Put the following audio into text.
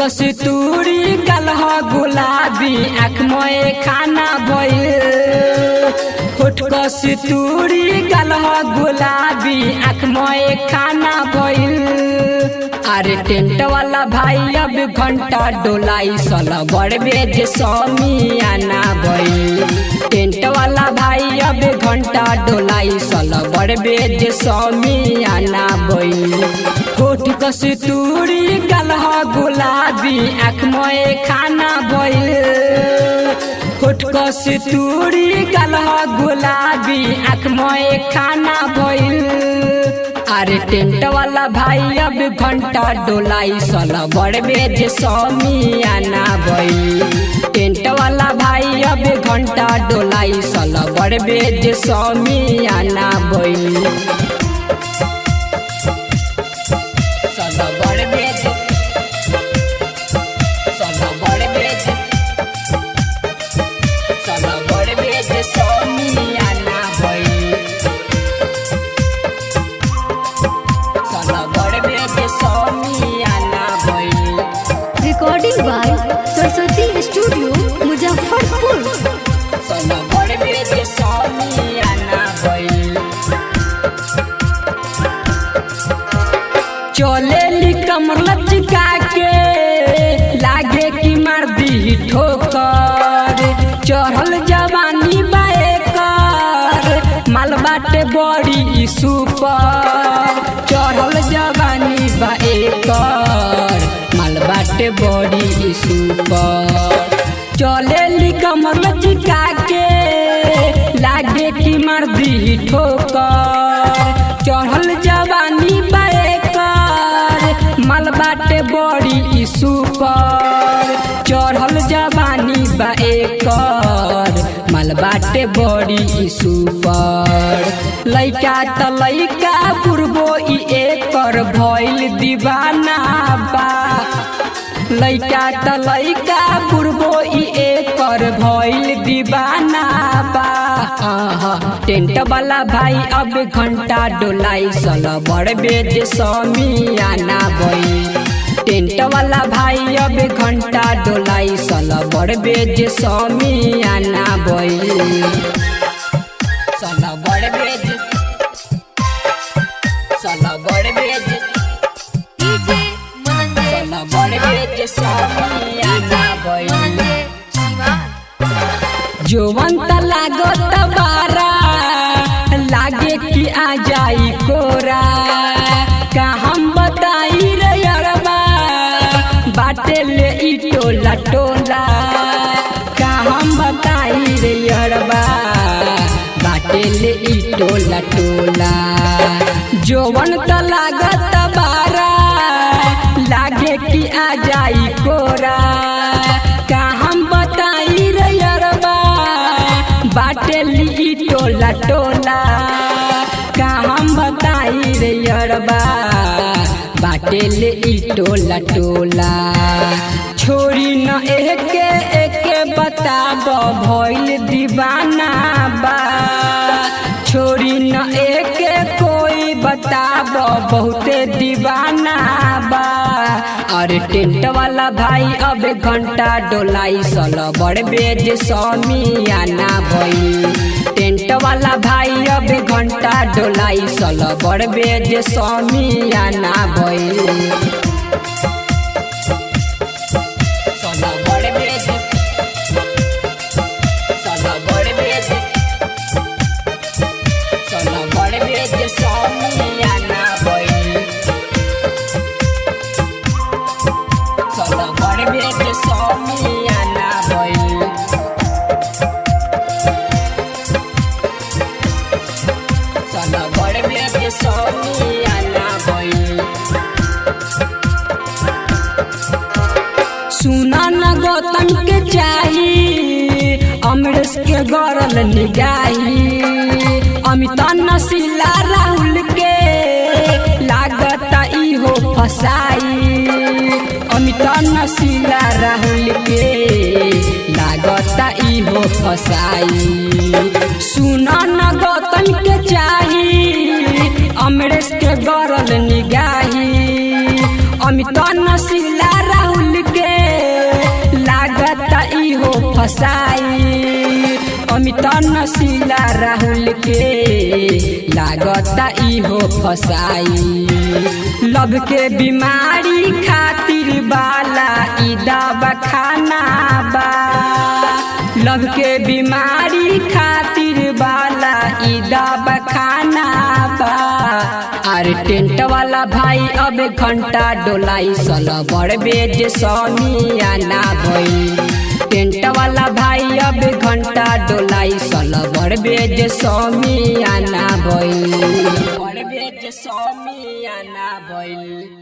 कस्तूरी कलह गुलाबी आँख मोए खाना भइल होठ कस्तूरी कलह गुलाबी आँख मोए खाना भइल अरे टेंट वाला भाई अब घंटा डोलाई सल बड़ बेज स्वामी आना भइल टेंट वाला भाई अब घंटा डोलाई सल बड़ बेज स्वामी आना भइल होठ कस्तूरी कलह गुलाबी आँख मोए खाना भइल होठ कस्तूरी कलह गुलाबी आँख मोए खाना भइल अरे टेंट वाला भाई अब घंटा डोलाई सल बड़ बेज स्वामी आना भइल टेंट वाला भाई अब घंटा डोलाई सल बड़ बेज स्वामी आना भइल सल बड़ बेज सल बड़ बेज सल बड़ बेज स्वामी आना भइल सल बड़ बेज स्वामी आना भइल recording by Saraswati studio Muzaffarpur सल बड़ बेज स्वामी आना भइल चले कमर लचका के लागे कि मार दी ठोकर चढ़ल जवानी बाएकर माल बाटे बड़ी सुपर चढ़ल जवानी बाएकर माल बाटे बड़ी सुपर चले कमर लचका के लागे कि मार दी ठोकर चढ़ल जवानी बाएकर माल बाटे बड़ी सुपर चढ़ल जवानी बाएकर माल बाटे बड़ी सुपर लइका त लइका बुढ़बो ई एकर भइल दीवाना बा लइका त लइका बुढ़बो ई एकर भइल दीवाना बा आहा, टेंट वाला भाई अब घंटा डोलाई सल बड़ बेज स्वामी आना भई टेंट वाला भाई अब घंटा डोलाई सल बड़ बेज स्वामी आना भई सल बड़ बेज सल बड़ बेज डीजे मनंजय सल बड़ बेज स्वामी आना भई जोवंत लागत बारा लागे कि आ जाई कोरा का हम बताई रे अरबा बाटे ले ई टोला टोला का हम बताई रे अरबा बाटे ले ई टोला टोला जोवन त लागत बारा लागे कि आ जाई कोरा का हम बताई रे अरबा बाटे ली टोला टोला का हम बताई रे अरबा बाटे ले ई टोला टोला छोरी न एके एके बताब भइल दीवाना बा छोरी न एके कोई बताब बहुते दीवाना बा अरे टेंट वाला भाई अब घंटा डोलाई सल बड़ बेज स्वामी आना भई टेंट वाला भाई अब घंटा डोलाई सल बड़ बेज स्वामी आना भई सल बड़ बेज सल बड़ बेज सल बड़ बेज स्वामी आना भई सल बड़ बेज स्वामी आना भई सल बड़ बेज स्वामी आना भई सुना न गौतम के चाही अमरेश के गरल निगाही अमिता नशीला राहुल के लागत इहो फसाई अमिता नशीला राहुल के लागत इहो फसाई सुना न गौतम के चाही अमरेश के गरल निगाही अमिता नशीला राहुल के फसाई अमित नशीला राहुल के लागता इहो फसाई लब के बीमारी खातिर बाला ई दवा खाना बा लब के बीमारी खातिर बाला ई दवा खाना बा अरे टेंट वाला भाई अब घंटा डोलाई सल बड़ बेज समियाना भई टेंट वाला भाई अब घंटा डोलाई सल बड़ बेज समियाना भई बड़ बेज समियाना भई